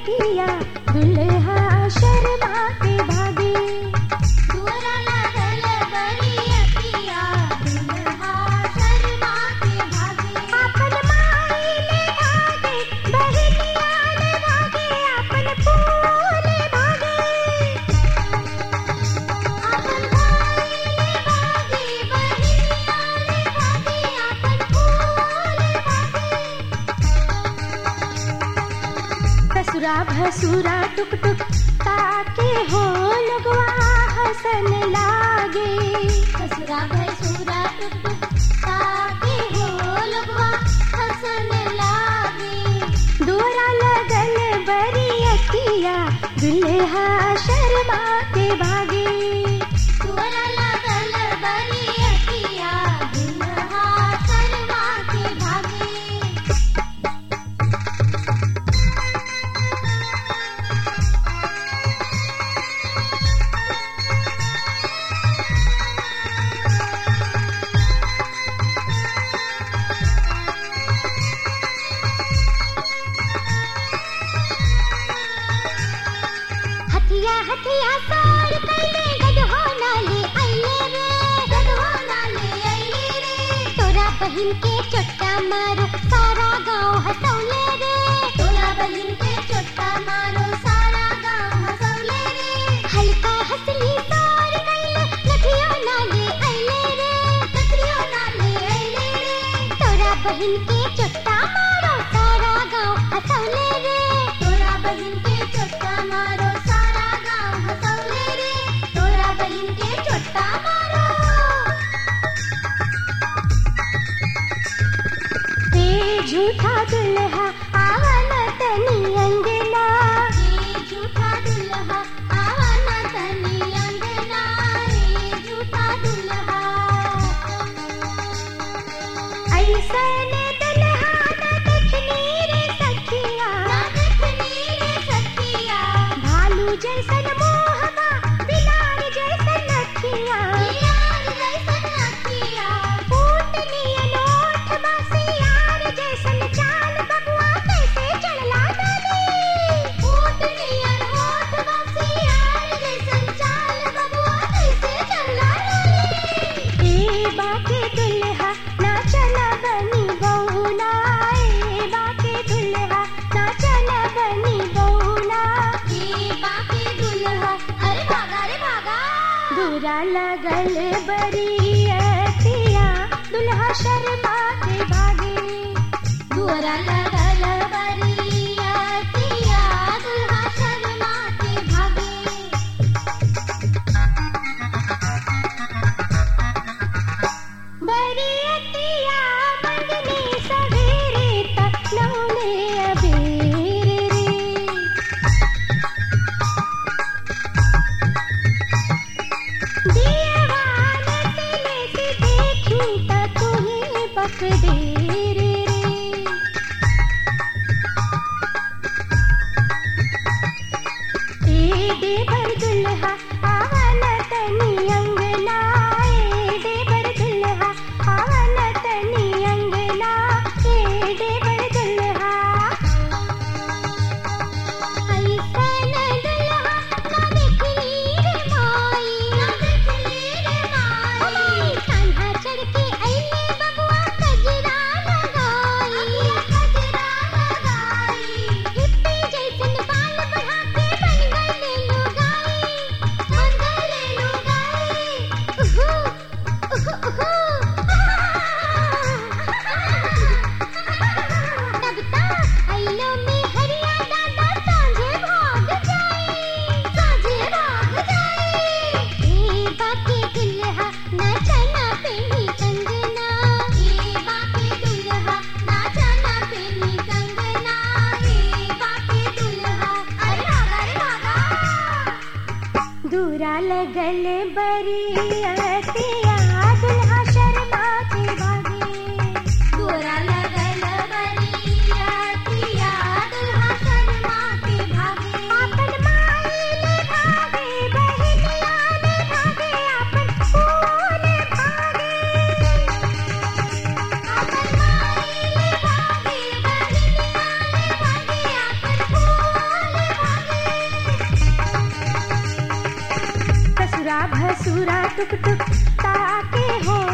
बरियतिया दुल्हा शर्मा के भागे दुअरा लागल बरियतिया दुल्हा शर्मा के भागे आपन माई ले भागे बहनिया ले भागे आपन फूल भागे आपन भाई ले भागे बहिनिया ले भागे आपन फूल भागे ससुरा भसुरा टुक टुक ताके हो लगवा हसन लागे ससुरा भसुरा टुक टुक ताके हो लगवा हसन लागे दोरा लगल बरियतिया दुल्हा शर्मा के भागे दुअरा लागल बरियतिया दुल्हा शर्मा के भागे हथिया हथिया साड़ कैले गदहो नाले आइले रे गदहो नाले आइले रे तोरा बहिन के चोट्टा मारो सारा गांव हंसौले रे तोरा बहिन के चोट्टा मारो सारा गांव हंसौले रे हल्का हंसली साड़ कैले नथिया नाले आइले रे नथिया नाले आइले रे तोरा बहिन के चोट्टा मारो सारा गांव हंसौले रे तोरा बहिन के चोट्टा मारो सारा गांव हंसौले रे तोरा बहिन के चोट्टा मारो ते झूठा दुल्हा आवन तनी अंगना रे झूठा दुल्हा आवा ना तनी अंगना रे झूठा दुल्हा ऐसन दुल्हा न देखनी रे सखिया ना देखनी रे सखिया भालू जैसन मोहबा बिलार जैसन अखिया यार जैसन अखिया ऊँट नियन ओठ बसियार जैसन चाल बबुआ कैसे चढ़ला डाली ऊँट नियर होठ बसियार जैसन चाल बबुआ कैसे चला डाली ए बाके दुल्हा नाचना बनी बहुना ए बाके दुल्हा नाचना बनी बहुना ये बाके दुल्हा अरे भागा रे भागा दूरा लगल बरियतिया दुल्हा शर्मा के भागे दुअरा लगल बरियतिया दुल्हा शर्मा के भागे बरियतिया मंगनी सवेरे तक नौले अबेर रे दीवान तिले से देखी त तुम्हें बकदेर रे ए देवर दुल्हा आवन तनी अंगना ए देवर दुल्हा आवन तनी अंगना ए देवर दुल्हा ऐसन दुल्हा ना देखली रे माई ना देखली रे माई कान्हा चढ़ के अइले बबुआ कजरा लगाई कजरा लगाई हिप्पी जैसन बाल बढ़ा के बन गइले लुगाई बन गइले लुगाई उहु उहु उहु तब तक अइलो में हरिया दादा साँझे भाग जाई साँझे भाग जाई ए बाके दुल्हा नाचना पेनी कंगना ए बाके दुल्हा नाचना पेनी कंगना ए बाके दुल्हा अरे भागा रे भागा दूरा लगल बरियतिया दुल्हा शर्मा के भागे गोरा लगल बरियतिया दुल्हा शर्मा के भागे आपन माई ले भागे बहनिया ले भागे आपन फूल भागे आपन माई ले भागे बहिनिया ले भागे आपन फूल ससुरा टुक टुक ताके हो